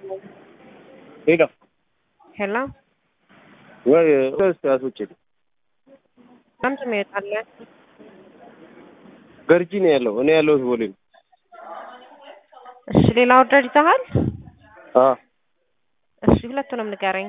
ሄሎ ሄሎ ወይ እስኪ አስወጪልኝ። ለምንድን ነው ይወጣልህ? ገርጂ ነው ያለው። እኔ ያለሁት ቦሌ ነው። እሺ ሌላ ኦርደር ይዘሃል? አ እሺ ሁለቱንም ንገረኝ።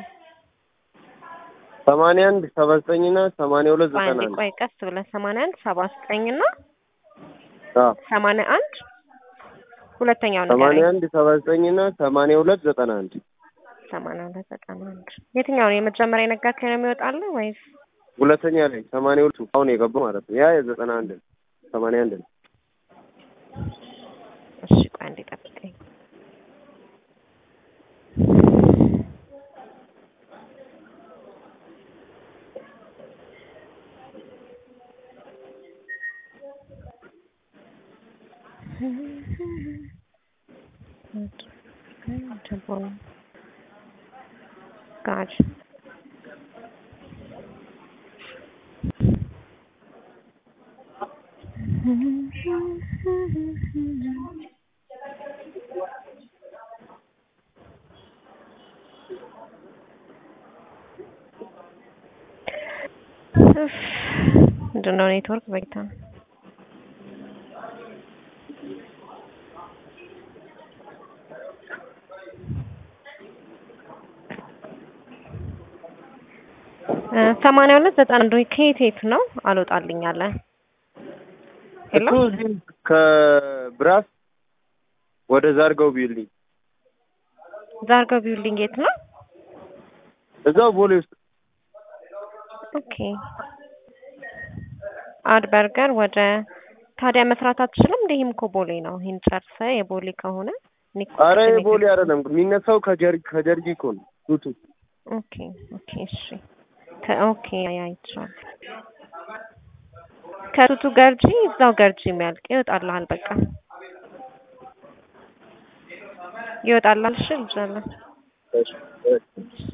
ሰማንያ አንድ ሰባ ዘጠኝ እና ሰማንያ ሁለት ዘጠና አንዴ አንድ ቆይ ቀስ ብለህ ሰማንያ አንድ ሰባ ዘጠኝ እና አ ሰማንያ አንድ ሁለተኛው ሰማንያ ንገረኝ። አንድ ሰባ ዘጠኝ እና ሰማንያ ሁለት ዘጠና አንድ ሰማንያ ሁለት ዘጠና አንድ የትኛው ነው የመጀመሪያ የነገርከኝ ነው የሚወጣልህ ወይስ ሁለተኛ ላይ ሰማንያ ሁለቱ አሁን የገባው ማለት ነው። ያ የዘጠና አንድ ነው። ሰማንያ አንድ ነው። እሺ ቆይ አንዴ ጠብቀኝ። God. ምንድን ነው ኔትወርክ በጌታ ነው። ሰማንያ ሁለት ዘጠና አንድ ከየት የት ነው አልወጣልኝ አለ። ሄሎ እሱ እዚህ ከብራስ ወደ ዛርጋው ቢልኝ ዛርጋው ቢውልዲንግ የት ነው? እዛው ቦሌ ውስጥ ኦኬ አድ በርገር ወደ ታዲያ መስራት አትችልም? እንደ ይሄም እኮ ቦሌ ነው። ይሄን ጨርሰህ የቦሌ ከሆነ እኔ እኮ አረ ቅድም የቦሌ አይደለም የሚነሳው ከጀር ከጀርጂ እኮ ነው ቱቱ ኦኬ ኦኬ እሺ ከኦኬ ያ ይቻላል። ከቱቱ ገርጂ እዛው ገርጂ የሚያልቅ ይወጣልሃል። በቃ ይወጣልሃል። እሺ ልጅ አለ እሺ እሺ